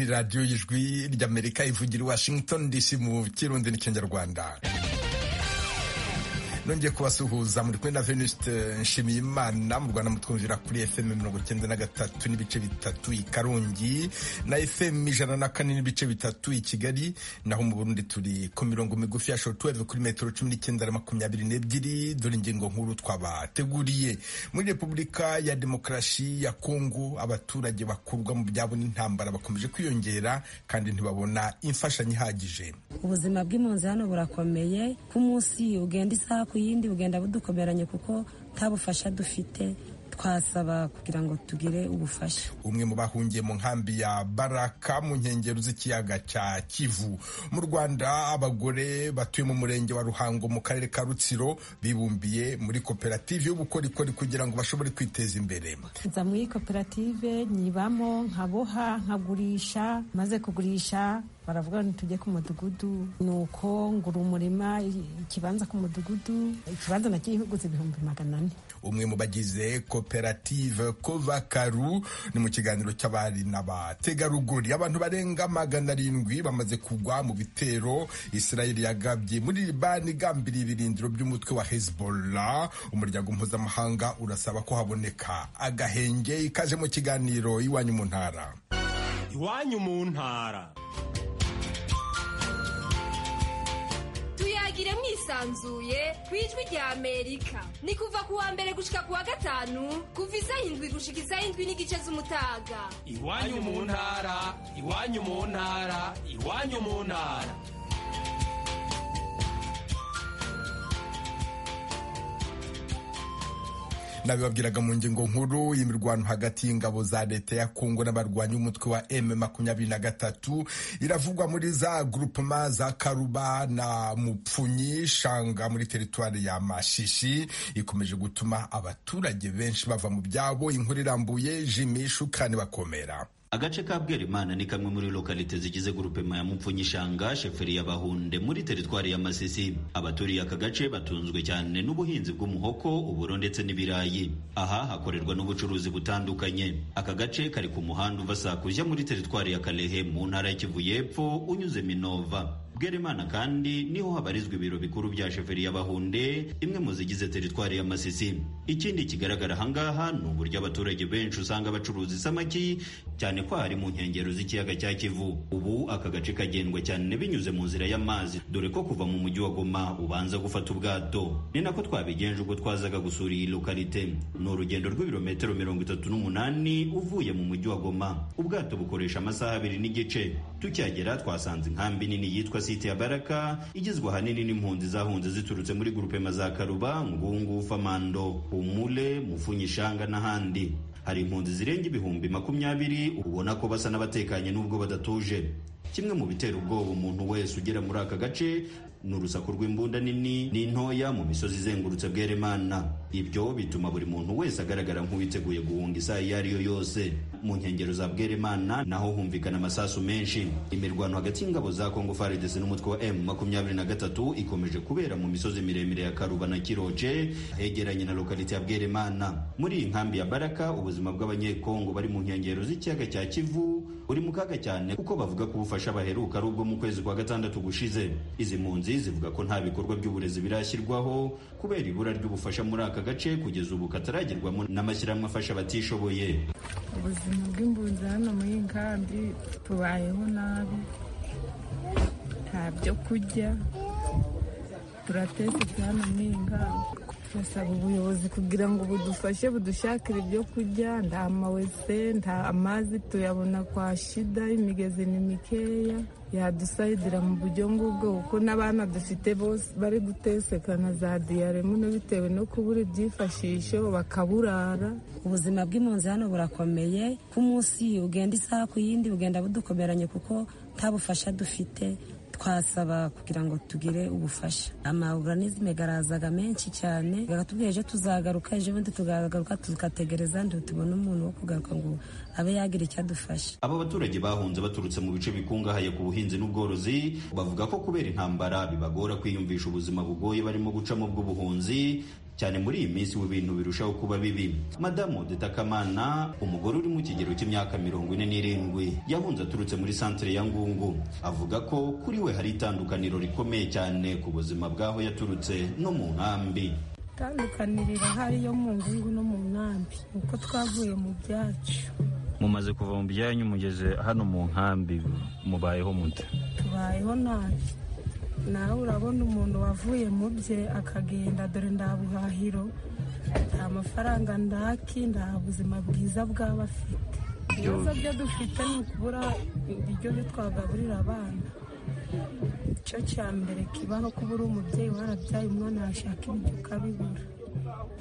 radiyo y'ijwi ry'amerika ivugira i washington dc mu kirundi n'ikinyarwanda nongeye kubasuhuza muri kumwe na venuste nshimiyimana mu rwanda mutwumvira kuri fm mirongo icyenda na gatatu n'ibice bitatu i karongi na fm ijana na kane n'ibice bitatu i kigali naho mu burundi turi ku mirongo migufi ya show 12 kuri metero cumi n'icyenda na makumyabiri n'ebyiri dore ingingo nkuru twabateguriye muri repubulika ya demokarasi ya kongo abaturage bakurwa mu byabo n'intambara bakomeje kwiyongera kandi ntibabona imfashanyo ihagije ubuzima bw'impunzi hano burakomeye ku munsi ugenda isaha ku yindi bugenda budukomeranye kuko nta bufasha dufite twasaba kugira ngo tugire ubufasha umwe mu bahungiye mu nkambi ya baraka mu nkengero z'ikiyaga cya kivu mu rwanda abagore batuye mu murenge wa ruhango mu karere ka rutsiro bibumbiye muri koperative y'ubukorikori kugira ngo bashobore kwiteza imbere nza muri koperative nyibamo nkaboha nkagurisha maze kugurisha baravuga ngo tujye ku mudugudu ni uko ngura umurima ikibanza ku mudugudu ikibanza nakiguze ibihumbi magana ane umwe mu bagize koperative kovakaru ni mu kiganiro cy'abari n'abategarugori abantu barenga magana arindwi bamaze kugwa mu bitero isirayeli yagabye muri libani igambiriye ibirindiro by'umutwe wa hezbollah umuryango mpuzamahanga urasaba ko haboneka agahenge ikaje mu kiganiro iwanyu mu ntara iwanyu mu ntara tuyagire mwisanzuye ku ijwi rya amerika ni kuva ku wa mbere gushika ku wa gatanu kuva izayindwi gushika izayindwi n'igice z'umutaga iwanyu mu ntara iwanyu mu ntara iwanyu mu ntara nabibabwiraga mu ngingo nkuru y'imirwano hagati y'ingabo za leta ya kongo n'abarwanyi umutwe wa m makumyabiri na gatatu iravugwa muri za grupema za karuba na mupfunyi shanga muri teritwari ya mashishi ikomeje gutuma abaturage benshi bava mu byabo inkuru irambuye jimishu kandi bakomera agace ka bwerimana ni kamwe muri lokalite zigize grupema ya mupfunyishanga sheferi y'abahunde muri teritwari ya masisi abaturiye aka gace batunzwe cyane n'ubuhinzi bw'umuhoko uburo ndetse n'ibirayi aha hakorerwa n'ubucuruzi butandukanye aka gace kari ku muhanda uva sakuja muri teritwari ya kalehe mu ntara y'ikivu y'epfo unyuze minova bwerimana kandi niho habarizwa ibiro bikuru bya sheferi y'abahunde imwe mu zigize teritwari ya masisi ikindi kigaragara ahangaha ni uburyo abaturage benshi usanga bacuruza isamaki cyane ko hari mu nkengero z'ikiyaga cya kivu ubu aka gace kagendwa cyane binyuze mu nzira y'amazi dore ko kuva mu mujyi wa goma ubanza gufata ubwato ni nako twabigenje ubwo twazaga gusura iyi lokalite ni urugendo rw'ibirometero mirongo itatu n'umunani uvuye mu mujyi wa goma ubwato bukoresha amasaha abiri n'igice tucyagera twasanze inkambi nini yitwa site ya baraka igizwe ahanini n'impunzi zahunze ziturutse muri gurupema za karuba ngungu famando humule mufunyishanga n'ahandi hari impunzi zirenga ibihumbi makumyabiri ubona ko basa n'abatekanye n'ubwo badatuje kimwe mu bitera ubwoba umuntu wese ugera muri aka gace ni urusaku rw'imbunda nini n'intoya mu misozi izengurutse bweremana ibyo bituma buri muntu wese agaragara nk'uwiteguye guhunga isaha iyo ari yo yose mu nkengero za bweremana naho humvikana amasasu menshi imirwano hagati y'ingabo za kongo faridesi n'umutwe wa m makumyabiri na gatatu ikomeje kubera mu misozi miremire ya karuba na kiroce hegeranye na lokalite ya bweremana muri iyi nkambi ya baraka ubuzima bw'abanyekongo bari mu nkengero z'ikiyaga cya kivu buri mu kaga cyane kuko bavuga ko ubufasha baheruka ari ubwo mu kwezi kwa gatandatu gushize izi mpunzi zivuga ko nta bikorwa by'uburezi birashyirwaho kubera ibura ry'ubufasha muri aka gace kugeza ubu kataragerwamo n'amashyirahamwe afasha abatishoboye ubuzima bw'impunzi hano muri nkambi tubayeho nabi nta byo kurya turatetse hano muri nkambi turasaba ubuyobozi kugira ngo budufashe budushakire ibyo kurya nta mawese nta amazi tuyabona kwa shida imigezi ni mikeya yadusayidira mu buryo ngubwo kuko n'abana dufite bose bari gutesekana za diyaremu bitewe no kubura ibyifashisho bakaburara ubuzima bw'impunzi hano burakomeye ku munsi ugenda isaha ku yindi bugenda budukomeranye kuko nta bufasha dufite twasaba kugira ngo tugire ubufasha amaoganisme garazaga menshi cyane gatubwira ejo tuzagaruka ejo bundi tugagaruka tugategereza tubona umuntu wo kugaruka ngo abe yagira icyo adufasha abo baturage bahunze baturutse mu bice bikungahaye ku buhinzi n'ubworozi bavuga ko kubera intambara bibagora kwiyumvisha ubuzima bugoye barimo gucamo bw'ubuhunzi cyane muri iyi minsi ubu ibintu birushaho kuba bibi madamu dutakamana umugore uri mu kigero cy'imyaka mirongo ine n'irindwi yahunze aturutse muri santere ya ngungu avuga ko kuri we hari itandukaniro rikomeye cyane ku buzima bw'aho yaturutse no mu nkambi itandukanirira hari yo mu ngungu no mu nkambi uko twavuye mu byacu mumaze kuva mu byanyu mugeze hano mu nkambi mubayeho mute tubayeho nabi nawe urabona umuntu wavuye mu bye akagenda dore nta buhahiro nta mafaranga ndaki nta buzima bwiza bwaba afite ibibazo byo dufite ni ukubura ibiryo byo twagaburira abana icyo cya mbere kibaho kubura umubyeyi warabyaye umwana yashaka ibiryo ukabibura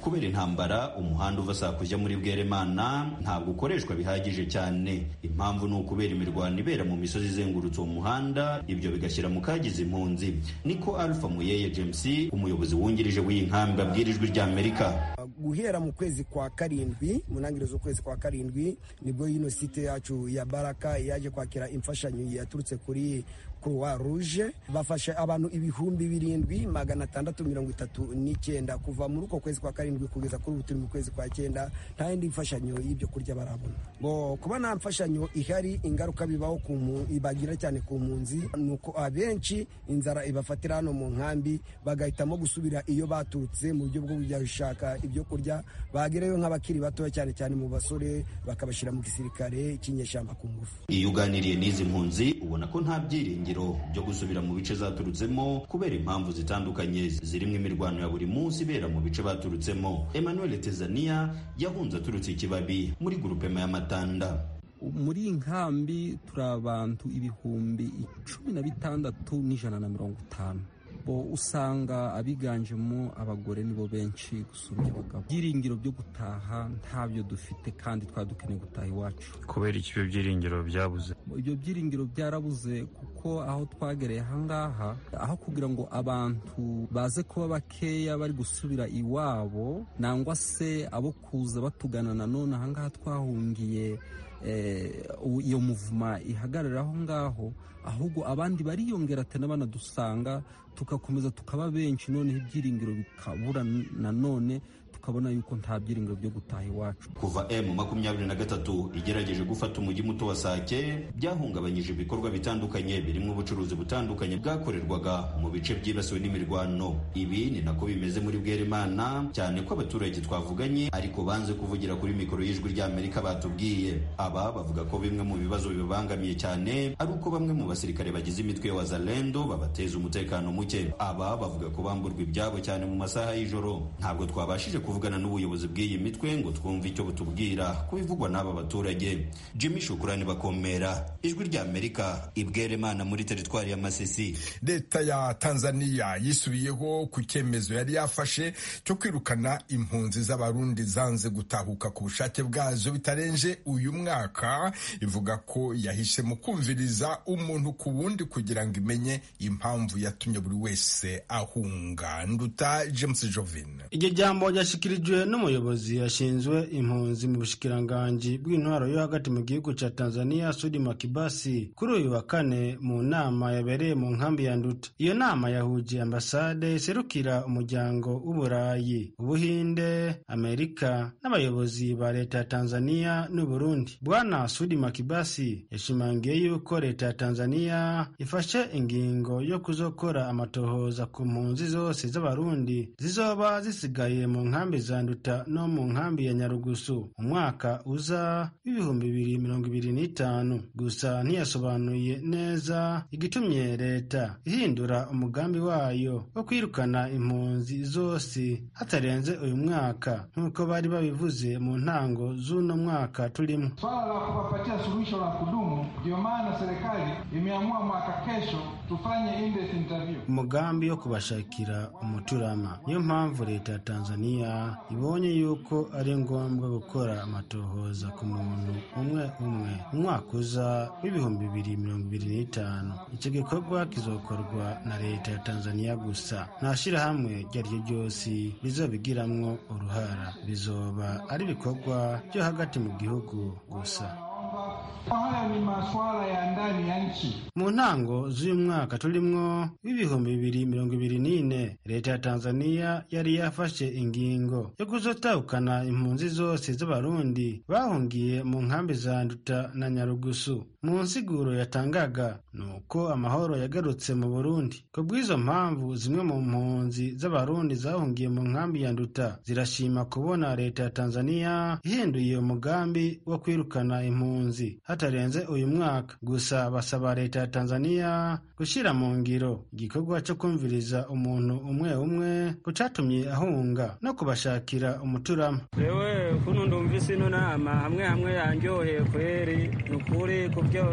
kubera intambara umuhanda uva saa kujya muri bweremana ntabwo ukoreshwa bihagije cyane impamvu ni ukubera imirwano ibera mu misozi izengurutse uwo muhanda ibyo bigashyira mu kagize impunzi niko alpha muyeye james umuyobozi wungirije w'iyi nkambi abwira ijwi rya amerika guhera mu kwezi kwa karindwi mu ntangiriro z'ukwezi kwa karindwi nibwo yino site yacu ya baraka yaje kwakira imfashanyo yaturutse kuri croix rouge bafashe abantu ibihumbi birindwi magana atandatu mirongo itatu n'icyenda kuva muri uko kwezi kwa karindwi kugeza kuri ubu turi mu kwezi kwa cyenda nta yindi mfashanyo y'ibyo kurya barabona bo kuba nta mfashanyo ihari ingaruka bibaho ku mu- ibagira cyane ku mpunzi ni uko abenshi inzara ibafatira hano mu nkambi bagahitamo gusubira iyo baturutse mu buryo bwo kujya gushaka ibyo kurya bagerayo nk'abakiri batoya cyane cyane mu basore bakabashyira mu gisirikare cy'inyeshyamba ku ngufu iyo uganiriye n'izi mpunzi ubona ko nta byiringiro byo gusubira mu bice zaturutsemo kubera impamvu zitandukanye zirimo imirwano ya buri munsi ibera mu bice baturutsemo emmanuel tezania yahunze aturutse ikibabi muri gurupema y'amatanda muri iyi nkambi turi abantu ibihumbi cumi na bitandatu n'ijana na mirongo itanu bo usanga abiganjemo abagore nibo benshi gusumbya abagabo ibyiringiro byo gutaha ntabyo dufite kandi twari dukeneye gutaha iwacu kubera iki ibyo byiringiro byabuze ibyo byiringiro byarabuze kuko aho twagereye ahangaha aho kugira ngo abantu baze kuba bakeya bari gusubira iwabo nangwa se abo kuza batugana nanone ahangaha twahungiye eh, u- iyo muvuma ihagarara aho ngaho ahubwo abandi bariyongera ate n'abanadusanga tugakomeza tukaba benshi noneho ibyiringiro bikabura nanone tukabona yuko nta byiringiro byo gutaha iwacu kuva m makumyabiri na gatatu igerageje gufata umujyi muto wa sake byahungabanyije ibikorwa bitandukanye birimo ubucuruzi butandukanye bwakorerwaga mu bice byibasiwe n'imirwano ibi ni nako bimeze muri bweremana cyane ko abaturage twavuganye ariko banze kuvugira kuri mikoro y'ijwi ry'amerika batubwiye aba bavuga ko bimwe mu bibazo bibabangamiye cyane ari uko bamwe mu basirikare bagize imitwe ya wazalendo babateza umutekano muke aba bavuga ko bamburwa ibyabo cyane mu masaha y'ijoro ntabwo twabashije kuvugana n'ubuyobozi bw'iyi mitwe ngo twumve icyo butubwira ku bivugwa n'aba baturage jimmy shukurani bakomera ijwi ry'amerika ibweremana muri teritwari ya masisi leta ya tanzania yisubiyeho ku cyemezo yari yafashe cyo kwirukana impunzi z'abarundi zanze gutahuka ku bushake bwazo bitarenze uyu mwaka ivuga ko yahisemo kumviriza umuntu ku wundi kugira ngo imenye impamvu yatumye buri wese ahunga nduta james jovin iryo jambo ryashyikirijwe n'umuyobozi yashinzwe impunzi mu bushikiranganji bw'intwaro yo hagati mu gihugu cya tanzania sudi makibasi kuri uyu wa kane mu nama yabereye mu nkambi ya nduta iyo nama yahugiye ambasade iserukira umuryango w'uburayi ubuhinde amerika n'abayobozi ba leta ya tanzania n'u burundi bwana sudi makibasi yashimangiye yuko leta ya tanzania ifashe ingingo yo kuzokora amatohoza ku mpunzi zose z'abarundi zizoba zisigaye mu nkambi za nduta no mu nkambi ya nyarugusu umwaka uza w'ibihumbi bibiri mirongo ibiri n'itanu gusa ntiyasobanuye neza igitumye leta ihindura umugambi wayo wo kwirukana impunzi zose hatarenze uyu mwaka nk'uko bari babivuze mu ntango z'uno mwaka turimo Swala la kuwapatia suluhisho la kudumu, ndio maana serikali imeamua mwaka kesho tufanye in-depth interview. umugambi wo kubashakira umuturama niyo mpamvu leta ya tanzania ibonye yuko ari ngombwa gukora amatohoza ku muntu umwe umwe umwaka uza w'ibihumbi bibiri mirongo ibiri n'itanu icyo gikorwa kizokorwa na leta ya tanzania gusa nta shyirahamwe iryo ari ryo ryose bizobigiramwo uruhara bizoba ari ibikorwa byo hagati mu gihugu gusa Naomba Haya ni masuala ya ndani ya nchi. mu ntango z'uyu mwaka turimwo w'ibihumbi bibiri mirongo ibiri n'ine leta ya tanzania yari yafashe ingingo yo kuzotahukana impunzi zose z'abarundi bahungiye mu nkambi za nduta na nyarugusu mu nsiguro yatangaga ni uko amahoro yagarutse mu burundi ku bw'izo mpamvu zimwe mu mpunzi z'abarundi zahungiye mu nkambi ya nduta zirashima kubona leta ya tanzania ihinduye umugambi wo kwirukana impunzi hatarenze uyu mwaka gusa basaba leta ya tanzania gushyira mu ngiro igikorwa cyo kumviriza umuntu umwe umwe ku cyatumye ahunga no kubashakira umuturama rewe kuno ndumvise ino nama hamwe hamwe yanjyoheye kweri ni ukuri ku byo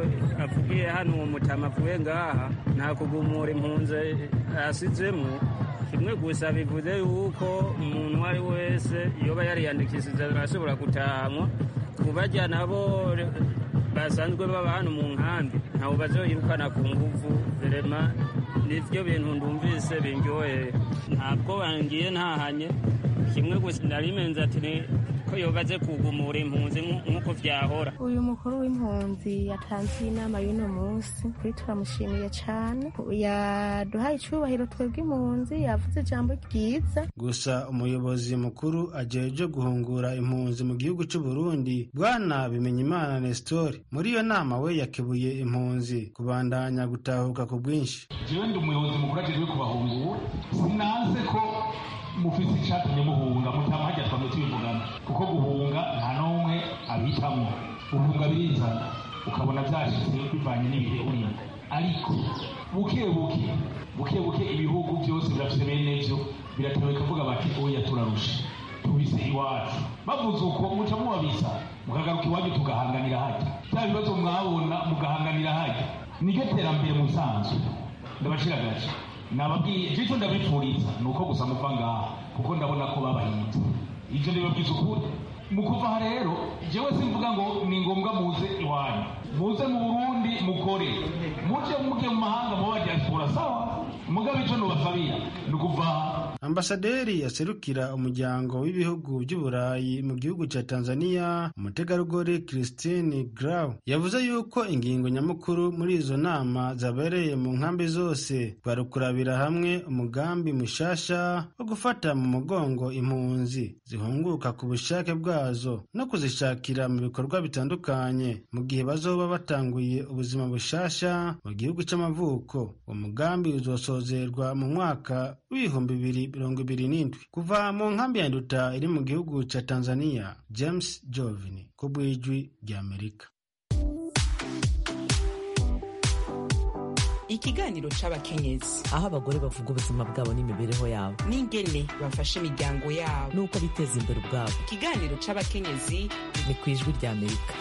avugiye hano uwo mutama avuye ngaha nta kugumura impunzi asizemo kimwe gusa bivuze yuko umuntu uwo ari wese yoba yariyandikishije arashobora gutahamwa ku bajya nabo basanzwe baba hano mu nkambi ntawe bazoyirukana ku nguvu verema nivyo bintu ndumvise binjoye ntabwo bangiye ntahanye kimwe gusa narimenze ati ni ko yobaze kugumura impunzi nk'uko vyahora uyu mukuru w'impunzi yatanze inama y'uno munsi kuri turamushimiye cane yaduhaye icubahiro twebwe impunzi yavuze ijambo ryiza gusa umuyobozi mukuru ajejwe guhungura impunzi mu gihugu c'u Burundi bwana bimenyimana nestori muri iyo nama we yakebuye impunzi kubandanya gutahuka ku bwinshi jewe ndi umuyobozi mukuru ajejwe kubahunga ubu sinanze ko mufise icatumye muhunga mutamajya twamutiye umugana kuko guhunga nta n'umwe abitamwo guhunga birizana ukabona vyashitse bivanye n'ibihe urimo ariko buke buke buke buke ibihugu byose birafise bene vyo biratewe kuvuga bati oya turarusha tubise iwacu bavuze uko muca mubabisa mukagaruka iwanyu tugahanganira harya bya bibazo mwabona mugahanganira harya niryo terambere musanzwe ndabashiragaje nababwiye icyo ndabipfuriza ni uko gusa muva ngaha kuko ndabona ko babahinze ibyo ndibabwiza ukuri mu kuva aha rero jewe simvuga ngo ni ngombwa muze iwanyu muze mu burundi mukore muje mujye mu mahanga muba diaspora sawa mugabe icyo nubasabiya ni ukuva aha ambasaderi yaserukira umuryango w'ibihugu by'uburayi mu gihugu cya tanzania umutegarugori christine grau yavuze yuko ingingo nyamukuru muri izo nama zabereye mu nkambi zose kwari ukurabira hamwe umugambi mushasha wo gufata mu mugongo impunzi zihunguka ku bushake bwazo no kuzishakira mu bikorwa bitandukanye mu gihe bazoba batanguye ubuzima bushasha mu gihugu cy'amavuko uwo mugambi uzosozerwa mu mwaka w'ibihumbi bibiri mirongo ibiri n'indwi kuva mu nkambi ya nduta iri mu gihugu cya tanzania james jovini ku bwijwi ry'amerika ikiganiro c'abakenyezi aho abagore bavuga ubuzima bwabo n'imibereho yabo n'ingene bafasha imiryango yabo n'uko biteza imbere ubwabo ikiganiro c'abakenyezi ni ku ijwi ry'amerika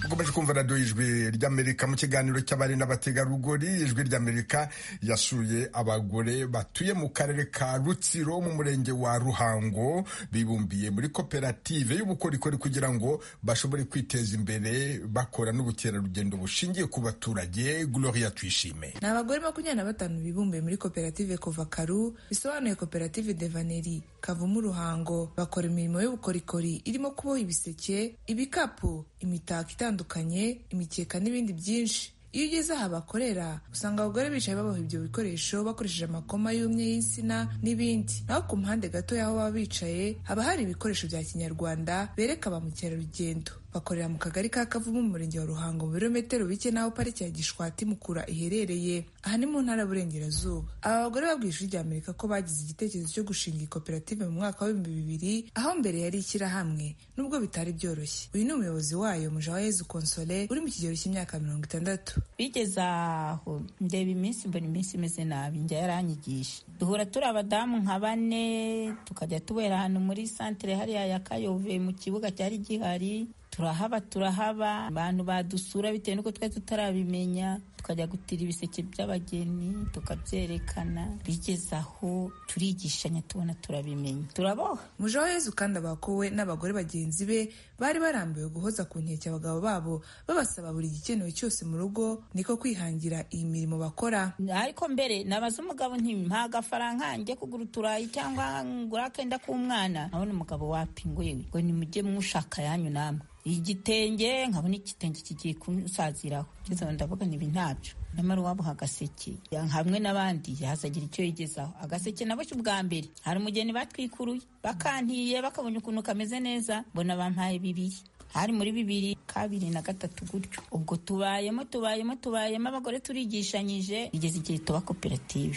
ukomeje kumva radiyo ijwi ry'amerika mu kiganiro cy'abari n'abategarugori ijwi ry'amerika yasuye abagore batuye mu karere ka rutsiro mu murenge wa ruhango bibumbiye muri koperative y'ubukorikori kugira ngo bashobore kwiteza imbere bakora n'ubukerarugendo bushingiye ku baturage gloria twishime ni abagore makumyabiri na batanu bibumbiye muri koperative kuva karu bisobanuye koperative devaneri kavumu ruhango bakora imirimo y'ubukorikori irimo kuboha ibiseke ibikapu imitako itandukanye bitandukanye imikeka n'ibindi byinshi iyo ugeze aha bakorera usanga abagore bicaye baboha ibyo bikoresho bakoresheje amakoma y'umye y'insina n'ibindi naho ku mpande gato y'aho baba bicaye haba hari ibikoresho bya kinyarwanda bereka ba mukerarugendo bakorera mu kagari ka kavumu mu murenge wa ruhango mu birometero bike n'aho pariki ya gishwati mukura iherereye aha ni mu ntara y'uburengerazuba aba bagore babwiye ishuri ry'amerika ko bagize igitekerezo cyo gushinga iyi koperative mu mwaka w'ibihumbi bibiri aho mbere yari ishyirahamwe nubwo bitari byoroshye uyu ni umuyobozi wayo mujawayezu konsole uri mu kigero cy'imyaka mirongo itandatu bigeze aho ndeba iminsi mbona iminsi imeze nabi njya yaranyigisha duhura turi abadamu nka bane tukajya tubera ahantu muri santire hariya ya kayove mu kibuga cyari gihari turahaba turahaba abantu badusura bitewe n'uko twari tutarabimenya tukajya gutira ibiseke by'abageni tukabyerekana bigeze aho turigishanya tubona turabimenya turaboha mujeho yezu kandi abakowe n'abagore bagenzi be bari barambiwe guhoza ku nkeke abagabo babo babasaba buri gikenewe cyose mu rugo niko kwihangira iyi mirimo bakora ariko mbere nabaza umugabo nti mpa agafaranga njye kugura uturayi cyangwa ngura akenda k'umwana nkabona umugabo wapinguye we ngo nimujye mushaka yanyu namwe igitenge nkabona igitenge kigiye kumusaziraho ngeze aho ndavuga nibi ntabyo nyamara uwabuha agaseke ya- hamwe n'abandi yazagira icyo yigezaho agaseke naboshye ubwa mbere hari umugeni batwikuruye bakantiye bakabonye ukuntu kameze neza mbona bampaye bibiri hari muri bibiri kabiri na gatatu gutyo ubwo tubayemo tubayemo tubayemo abagore turigishanyije bigeze igihe tuba koperative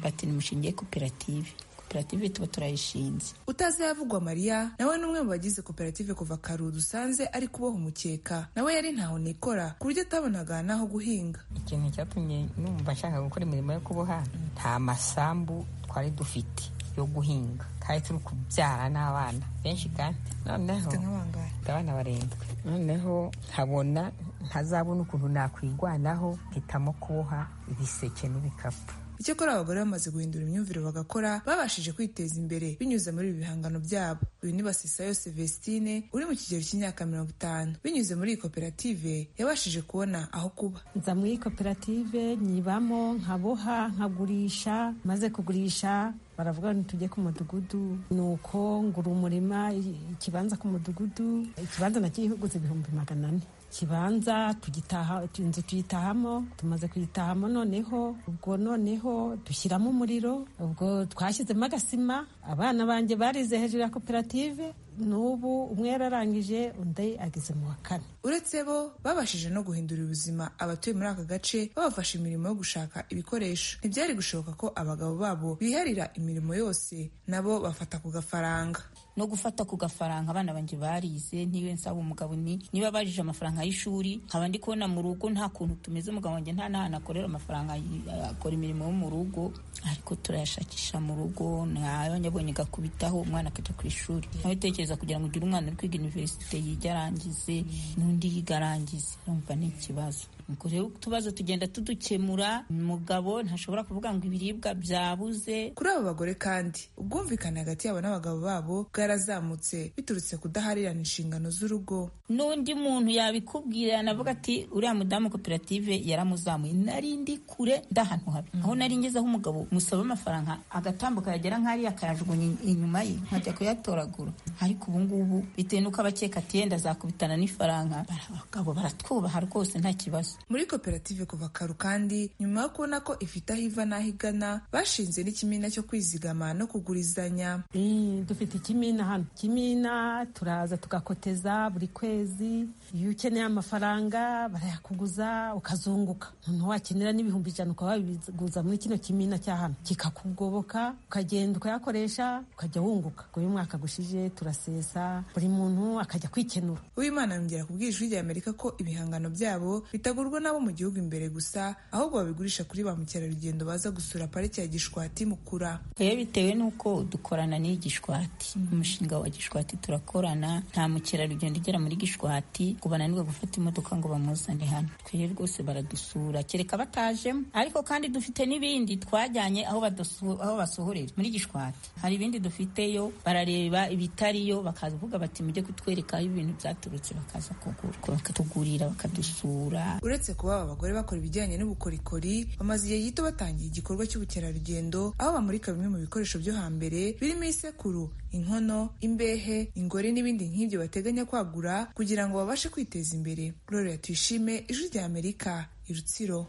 bati nimushingiye koperative koperative tuba turayishinze utazayavugwa mariya nawe ni umwe mu bagize koperative kuva karu dusanze ari kuboha umukeka nawe yari ntaho nikora ku buryo atabonaga n'aho guhinga ikintu cyatumye numva nshaka gukora imirimo yo kuboha nta masambu twari dufite yo guhinga kandi turi kubyara n'abana benshi kandi noneho mfite abana barindwi noneho nkabona ntazabona ukuntu nakwigwanaho mpitamo kuboha ibiseke n'ibikapu icyakora abagore bamaze guhindura imyumvire bagakora babashije kwiteza imbere binyuze muri ibi bihangano byabo uyu ni basisayo Celestine uri mu kigero cy'imyaka mirongo itanu binyuze muri iyi koperative yabashije kubona aho kuba nza muri koperative nyibamo nkaboha nkagurisha maze kugurisha baravuga ngo tujye ku mudugudu nuko ngura umurima i- ikibanza ku mudugudu ikibanza nacyo yihugutse ibihumbi magana ane ikibanza tugitaha inzu tuyitahamo tumaze kuyitahamo noneho ubwo noneho dushyiramo umuriro ubwo twashyizemo agasima abana banjye barize hejuru ya koperative n'ubu umwe yararangije undi ageze mu wa kane uretse bo babashije no guhindura ubuzima abatuye muri aka gace babafasha imirimo yo gushaka ibikoresho ntibyari gushoboka ko abagabo babo biharira imirimo yose nabo bafata ku gafaranga no gufata ku gafaranga abana banjye barize niyo nsaba umugabo ni niba barije amafaranga y'ishuri nkaba ndi kubona mu rugo nta kuntu tumeze umugabo wanjye nta n'ahantu akorera amafaranga y- akora imirimo yo mu rugo ariko turayashakisha mu rugo nayabonye agakubitaho umwana akajya ku ishuri nawe tekereza kugira ngo ugire umwana uri kwiga universite yiga arangize n'undi yiga arangize urumva ni ikibazo ubwo rero utubazo tugenda tudukemura umugabo ntashobora kuvuga ngo ibiribwa byabuze kuri abo bagore kandi ubwumvikane hagati yabo n'abagabo babo bwarazamutse biturutse kudaharirana inshingano z'urugo n'undi muntu yabikubwira yanavuga ati uriya mudamu koperative yaramuzamuye nari ndi kure ndahantu habi aho nari ngezeho umugabo musaba amafaranga agatambuka yagera nk'ariya akayajugunya in- inyuma ye nkajya kuyatoragura ariko ubu ngubu bitewe n'uko abakeka ati yenda azakubitana n'ifaranga abagabo baratwubaha rwose nta kibazo muri koperative kuva karu kandi nyuma yo kubona ko ifite aho iva n'aho igana bashinze n'ikimina cyo kwizigama no kugurizanya Mm, dufite ikimina hano ikimina turaza tugakoteza buri kwezi iyo ukeneye amafaranga barayakuguza ukazunguka noneho wakenera n'ibihumbi ijana ukaba wabiguza muri kino kimina cya hano kikakugoboka ukagenda ukayakoresha ukajya wunguka ubwo uyu mwaka gushije turasesa buri muntu akajya kwikenura uwimana yongera kubwira ijwi ry'amerika ko ibihangano byabo bitagurwa n'abo mu gihugu imbere gusa ahubwo babigurisha kuri ba mukerarugendo baza gusura pariki ya gishwati mukura rero bitewe n'uko dukorana n'iyi gishwati umushinga wa gishwati turakorana nta mukerarugendo ugera muri gishwati ngo bananirwe gufata imodoka ngo bamuzane hano twere rwose baradusura kereka batajemo ariko kandi dufite n'ibindi twajyanye aho badusu- aho basohorera muri gishwati hari ibindi dufiteyo barareba ibitariyo bakavuga bati mujye kutwereka aho ibintu byaturutse bakaza kugura bakatugurira bakadusura uretse kuba aba bagore bakora ibijyanye n'ubukorikori bamaze igihe gito batangiye igikorwa cy'ubukerarugendo aho bamurika bimwe mu bikoresho byo hambere birimo isekuru inkono imbehe ingore n'ibindi nk'ibyo bateganya kwagura kugira ngo babashe kwiteza imbere rorera tuyishime ijwi ry'amerika i rutsiro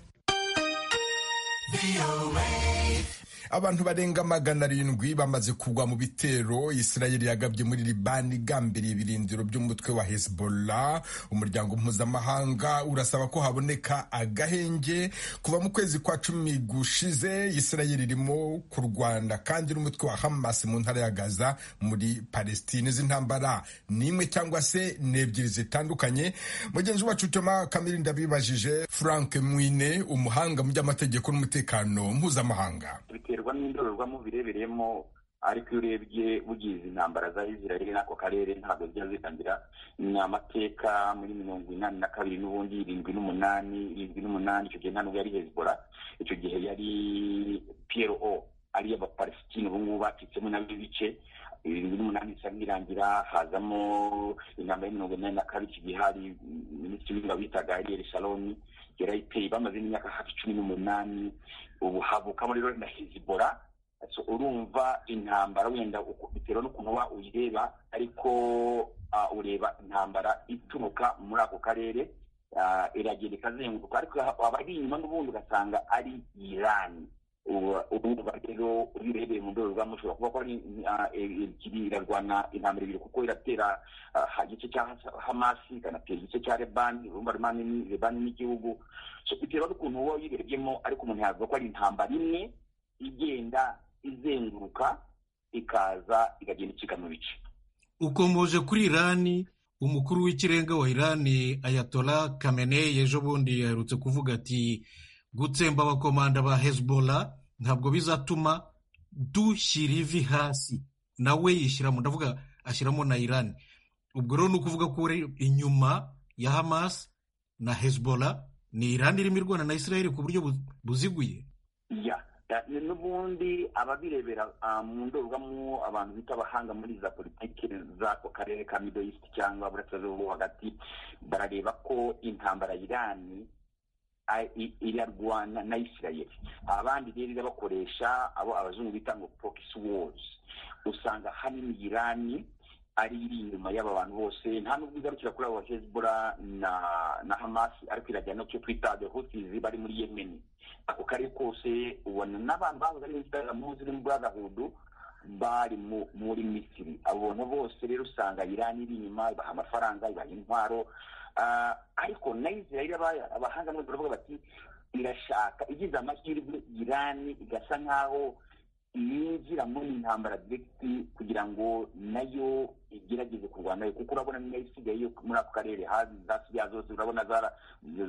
abantu barenga magana arindwi bamaze kugwa mu bitero isirayeli yagabye muri libani igambiriye ibirindiro by'umutwe wa hezbollah umuryango mpuzamahanga urasaba ko haboneka agahenge kuva mu kwezi kwa cumi gushize isirayeli irimo kurwana kandi n'umutwe wa hamas mu ntara ya gaza muri palestine izi ntambara ni imwe cyangwa se ni ebyiri zitandukanye mugenzi wacu toma kamiri ndabibajije frank mwine umuhanga mu by'amategeko n'umutekano mpuzamahanga biterwa n'indorerwamo birebereyemo ariko iyo urebye bugize intambara za israel n'ako karere ntabwo zijya zitangira ni amateka muri mirongo inani na kabiri n'ubundi irindwi n'umunani irindwi n'umunani icyo gihe nta nubwo yari hezbora icyo gihe yari piyero o ariyo abapalesitine ubu ngubu bacitsemo nabo ibice irindwi n'umunani isa nk'irangira hazamo inama ya mirongo inani na kabiri iki gihe hari minisitiri w'ingabo bitaga ariel shaloni yari ayiteye bamaze n'imyaka hafi cumi n'umunani ubu havukamo rero na hezbora so urumva intambara wenda bitewe n'ukuntu uba uyireba ariko ureba intambara ituruka muri ako karere iragenda ikazenguruka ariko abari inyuma n'ubundi ugasanga ari irani urumva rero iyo urebeye mu ndorerwamo ushobora kuba ko ari ebyiri irarwana intambara ebyiri kuko iratera igice cya hamasi ikanatera igice cya rebani urumva rebani n'igihugu bitewe n'ukuntu uba uyirebyemo ariko umuntu yavuga ko ari intambara imwe igenda izenguruka ikaza ikagenda icika mu bice ukomoje kuri irani umukuru w'ikirenga wa irani ayatora kameneyi ejo bundi yaherutse kuvuga ati gutsemba abakomanda ba hezbola ntabwo bizatuma dushyira ivi hasi nawe yishyiramo ndavuga ashyiramo na irani ubwo rero ni ukuvuga ko inyuma ya hamas na hezbola ni irani irimo irwana na israel ku buryo buziguye n'ubundi ababirebera mu ndorerwamo abantu bita abahanga muri za politiki z'ako karere ka middle east cyangwa burasirazuba bwo hagati barareba ko intambara irani irarwana na israel abandi rero irabakoresha abo abazungu bita ngo pokisi wozi usanga hanini irani ari iri inyuma y'aba bantu bose nta nubwo igarukira kuri abo hezbora na na hamasi ariko irajya no cyo twita the houthis bari muri yemeni ako karere kose ubona n'abantu bahoze ari inzitaramu ziri mu brotherhood bari muri misiri abo bantu bose rero usanga irani iri inyuma ibaha amafaranga ibaha intwaro ariko na israel abahanga nabo baravuga bati irashaka igize amahirwe irani igasa nk'aho yinjira muri intambara direkiti kugira ngo nayo igerageze kurwanayo kuko urabona niyo isigaye muri ako karere hazi za siriya zose urabona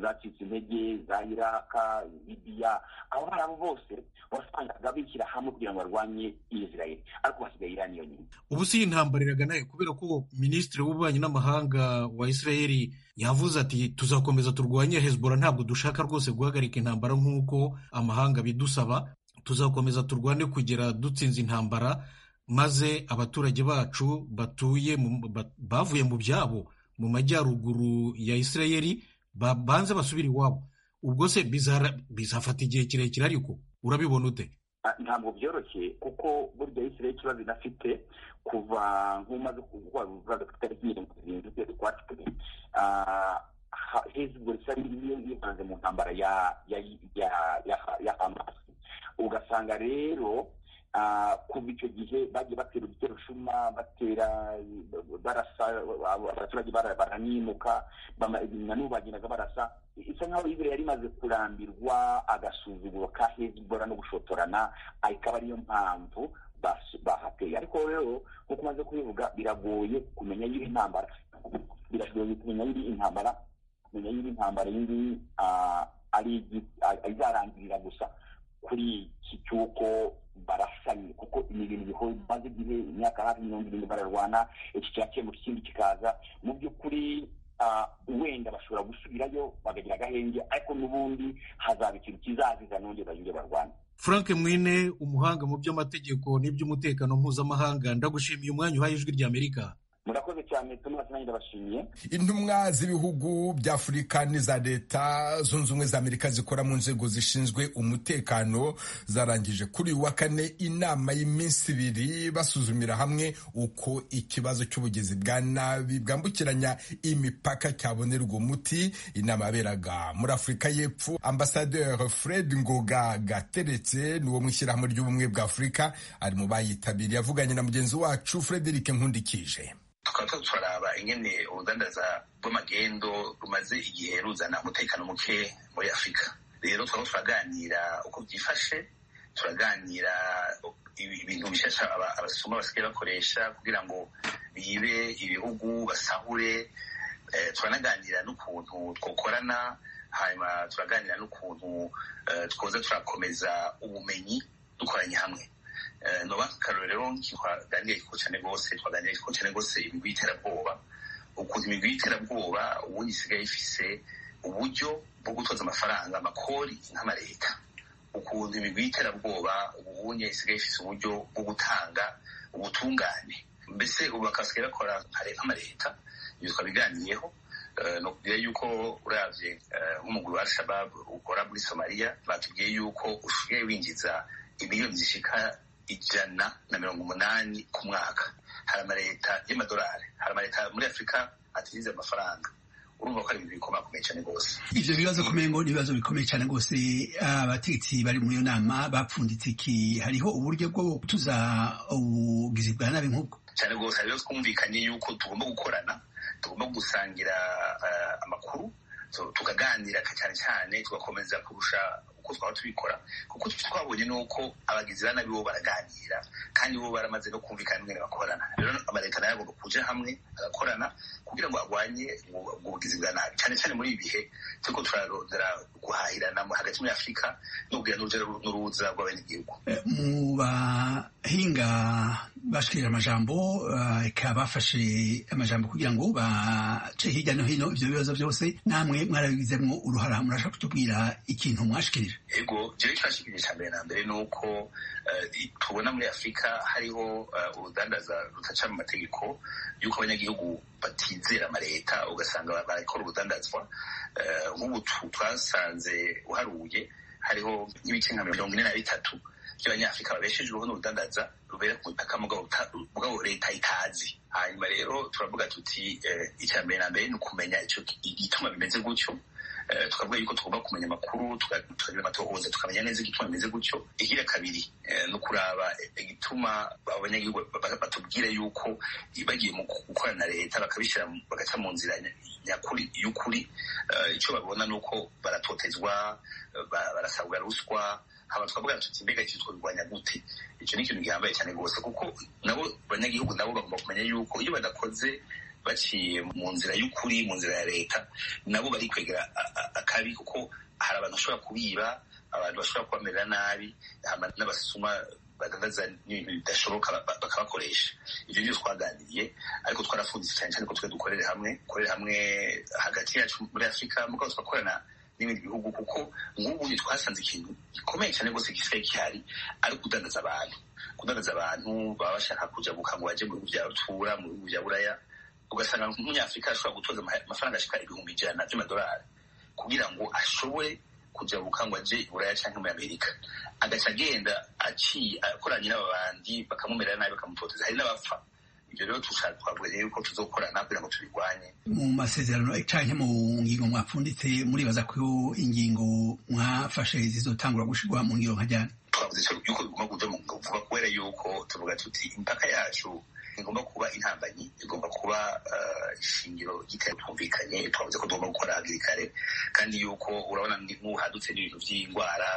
zacitse intege za iraka libiya abo bari abo bose wasangaga bishyira hamwe kugira ngo barwanye israel ariko hasigaye irani yonyine ubu si intambara iraganaye kubera ko minisitiri w'ububanyi n'amahanga wa israel yavuze ati tuzakomeza turwanye hezbora ntabwo dushaka rwose guhagarika intambara nk'uko amahanga bidusaba tuzakomeza turwane kugera dutsinze intambara maze abaturage bacu batuye bavuye mu byabo mu majyaruguru ya israeli banze basubire iwabo ubwo se bizafata igihe kirekire ariko urabibona ute ntabwo byoroshye kuko burya israeli ikibazo inafite kuva nk'umaze kuvuga ku itariki mirongo irindwi z'ukwezi kwa cumi hezbo isa niyo yivanze mu ntambara ya hamasi ugasanga rero kuva icyo gihe bagiye batera udutera ushuma batera barasa abaturage baranimuka nanubu bagendaga barasa isa nkaho israel yari imaze kurambirwa agasuzuguro ka hezbora no gushotorana ikaba ariyo mpamvu bahateye ariko rero nk'uko umaze kubivuga biragoye kumenya y'iri intambara biragoye kumenya y'iri intambara kumenya y'iri intambara y'ingiyi ari izarangirira gusa kuri iki cy'uko barasanye kuko ni ibintu bihoze bimaze igihe imyaka hafi mirongo irindwi bararwana iki cyakemura ikindi kikaza mu by'ukuri wenda bashobora gusubirayo bakagira agahenge ariko n'ubundi hazaba ikintu kizaziza nongere bayinge barwane frank mwine umuhanga mu by'amategeko n'iby'umutekano mpuzamahanga ndagushimiye umwanya uhaye ijwi ry'amerika murakoze cyane tumurasa nanjye ndabashimiye intumwa z'ibihugu by'afurika n'iza leta zunze ubumwe za amerika zikora mu nzego zishinzwe umutekano zarangije kuri uyu wa kane inama y'iminsi ibiri basuzumira hamwe uko ikibazo cy'ubugizi bwa nabi bwambukiranya imipaka cyabonerwa umuti inama yaberaga muri afurika y'epfo ambasaderi fred ngoga gateretse ni uwo mu ishyirahamwe ry'ubumwe bwa afurika ari mu bayitabiriye avuganye na mugenzi wacu frederic nkundikije tukaba turaraba ingene urudandaza rw'amagendo rumaze igihe ruzana umutekano muke muri afurika rero tukaba turaganira uko byifashe turaganira ibintu bishasha abasuma basigaye bakoresha kugira ngo bibe ibihugu basahure turanaganira n'ukuntu twakorana hanyuma turaganira n'ukuntu twoza turakomeza ubumenyi dukoranye hamwe noba akarore rero twaganiriye ku cyane rwose twaganiriye ku cyane rwose imigwi y'iterabwoba ukuntu imigwi y'iterabwoba ubundi isigaye ifise uburyo bwo gutoza amafaranga amakori nk'amareta ukuntu imigwi y'iterabwoba ubundi isigaye ifise uburyo bwo gutanga ubutungane mbese ubu bakasigaye bakora nk'amareta ibyo twabiganiyeho ni ukubwira yuko urabye nk'umuguru wa shababu ukora muri somaliya batubwiye yuko usigaye winjiza imiliyoni zishika ijana na mirongo umunani ku mwaka hari amaleta y'amadolari hari amaleta muri afurika atinjiza amafaranga urumva ko ari ibintu bikomakomeye cyane rwose ivyo bibazo kumengo ni ibibazo bikomeye cyane rwose abategetsi bari muri iyo nama bapfunditse iki hariho uburyo bwo gutuza ubugizi bwa nabi nk'ubwo cyane rwose hariho twumvikanye yuko tugomba gukorana tugomba gusangira amakuru tukaganira cyane cyane tugakomeza kurusha uko twaba tubikora kuko twabonye n'uko abagizi ba nabi bo baraganira kandi bo baramaze no kumvikana ingene bakorana rero amaleta nayo agomba kuja hamwe agakorana kugira ngo arwanye ubwo bugizi bwa nabi cyane cyane muri ibi bihe turiko turarondera guhahirana hagati muri afurika no kugira n'uruja n'uruza rw'abenegihugu mu bahinga bashikirije amajambo eh, eka bafashe amajambo kugira ngo bace hirya no hino ivyo bibazo byose namwe mwarabigizemwo uruhara murashaka kutubwira ikintu mwashikirije yego jewe twashikirije icya mbere na mbere ni uko eh, tubona muri afurika hariho eh, urudandaza rutaca mu mategeko y'uko abanyagihugu batizera amaleta ugasanga barakora urudandazwa eh, nk'ubu tu- twasanze uharuye hariho nk'ibice nka mirongo ine na bitatu by'abanyafurika babeshejweho n'urudandaza rubera ku butaka mugabo buta- mugabo leta itazi hanyuma rero turavuga tuti eh, icya mbere na mbere ni ukumenya ico- igituma bimeze gutyo Eh, tukavuga yuko tugomba kumenya amakuru tuka- tukagira amatohoza tukamenya neza igituma bimeze gutyo igira kabiri eh, ni ukuraba igituma abanyagihugu ba- ba- batubwira yuko bagiye mu gukorana na leta bakabishyira mu- bagaca mu nzira nya- nyakuri y'ukuri Eh, icyo babona ni uko baratotezwa eh, ba- barasabwa ruswa haba twavuga tuti mbega icyo twabirwanya gute icyo ni ikintu gihambaye cyane rwose kuko nabo abanyagihugu nabo bagomba kumenya yuko iyo badakoze baciye mu nzira y'ukuri mu nzira ya leta nabo bari kwegera a- a- akabi kuko hari abantu bashobora kubiba abantu bashobora kubamerera nabi hama n'abasuma badandaza n'ibintu bidashoboka ba- ba- bakabakoresha ibyo byo twaganiriye ariko twarafunditse cyane cyane ko twe dukorere hamwe dukorere hamwe hagati yacu muri afurika mugabo tugakorana n'ibindi bihugu kuko nk'ubu ntitwasanze ikintu gikomeye cyane rwose gisigaye gihari ari ukudandaza abantu kudandaza abantu baba bashaka kuja gukango baje mu bihugu bya tura mu bihugu bya buraya ugasanga nk'umunyafurika ashobora gutoza ama- amafaranga ashika ibihumbi ijana by'amadolari kugira ngo ashobore kuja gukangwaje buraya canke muri amerika agaca agenda aciye akoranye n'ababandi bakamumerera nabi bakamutoteza hari n'abapfa ibyo rero tushaka twavuga rero yuko tuzokorana kugira ngo tubirwanye mu masezerano canke mu ngingo mwapfunditse muribaza ko ingingo mwafashe zizotangura gushirwa mu ngiro nka ryari twavuze cyo yuko bigomba kuja mu kuvuga kubera yuko tuvuga tuti impaka yacu igomba kuba intambanyi igomba kuba eh, ishingiro ry'iterabwoba twavuze ko tugomba gukora hakiri kare kandi yuko urabona ni- nk'uhadutse n'ibintu by'indwara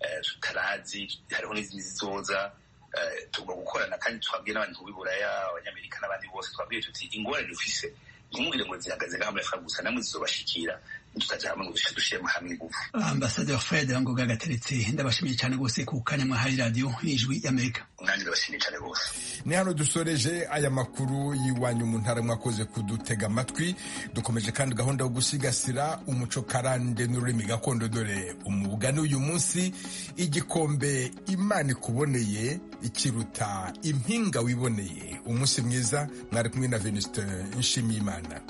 eh, tutarazi hariho n'izindi zizoza eh, tugomba gukorana kandi twabwiye n'abantu b'i buraya abanyamerika n'abandi bose twabwiye tuti ingorane dufise ntimugire ngo zihagaze ngaha muri afurika gusa namwe zizobashikira nitutaja hamwe ngo dushyiremo hamwe ingufu ambasaderi fred ngoga gateretse ndabashimiye cyane rwose ku kanya mwahaye radiyo ijwi y'amerika nanjye ndabashimiye cyane rwose ni hano dusoreje aya makuru y'iwanyu mu ntara mwakoze kudutega amatwi dukomeje kandi gahunda yo gusigasira umuco karande n'ururimi gakondo dore umugani uyu munsi igikombe imana ikuboneye ikiruta impinga wiboneye umunsi mwiza mwari kumwe na venuste nshimiyimana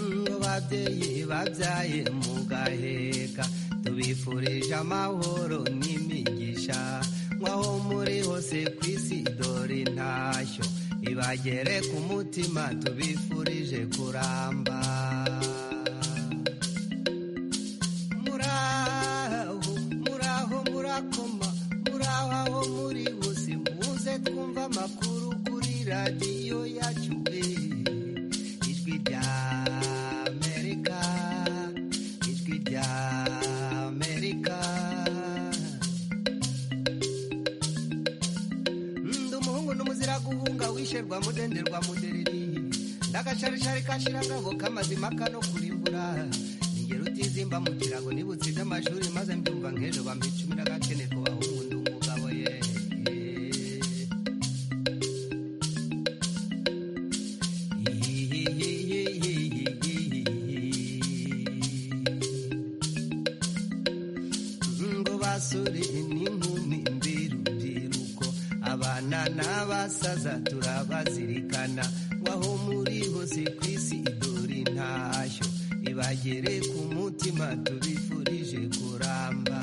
ngo babyeyi babyaye mugaheka tubifurije amahoro n'imigisha nk'aho muri hose ku isi dore intashyo ibagere ku mutima tubifurije kuramba muraho muraho murakoma muraho aho muri hose muze twumva amakuru kuri radiyo yacu eh. ijwi rya amerika ijwi rya amerika ndi umuhungu n'umuzira guhunga wisherwa mudenderwa mudereri n'agasharishari kashira agabo k'amazima kano kurimbura ningero utizimba mu kirago niba utsize amashuri maze mbyumva nk'ejo bambicumi n'agakene ko bahungundi umugabo ye ngo basore n'inkumi mbirubyiruko abana n'abasaza turabazirikana waho muri hose ku isi idore intashyo ibagere ku mutima tubifurije kuramba